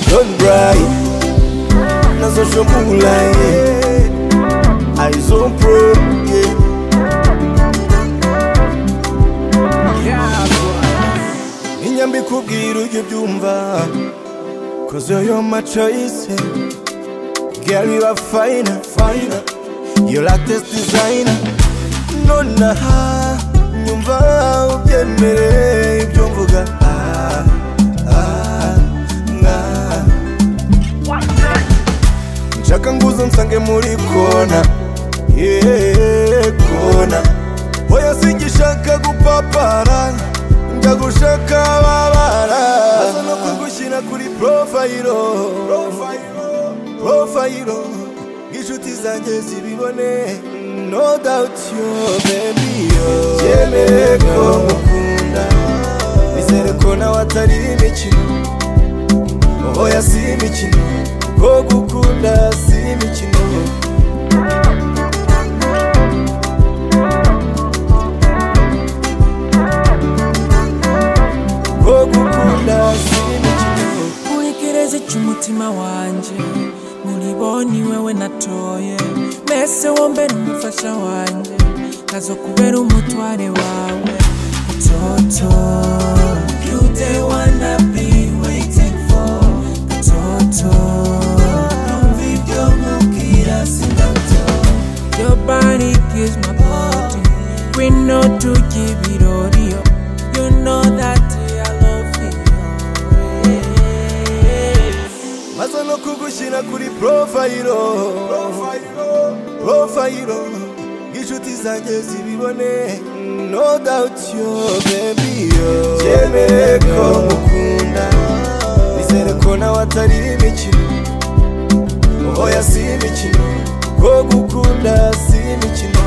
cry nazo shombula yeah. aizo pro inyambi kubwira ujye ubyumva cause you're your my choice girl you are fine fine your latest designer nonaha nyumva ubyemere ibyo mvuga ah, ah, ah. nshaka nguzo nsange muri kona yeah, kona hoya singishaka gupapara njya gushaka babara aza no kugushyira kuri porofayiro porofayiro inshuti zanjye zibibone no doubt yo baby yo yemere ko mukunda bizere ko nawe atari imikino oya si imikino ko gukunda si imikino ko gukunda si imikino urekereze cy'umutima wanjye muriboni wewe natoye mbese wombe n'umufasha wanjye nkazo kubera umutware wawe toto You the one I've been waiting for. Toto. Numva ibyo nkubwira sindabyo. Your body gives my body. We know to give it all you. You know that I love you always. maze no kugushyira kuri porofayiro porofayiro ng'inshuti zanjye zibibone no doubt yo baby yo yemere ko mukunda bizere ko nawe atari imikino oya si imikino ko gukunda si imikino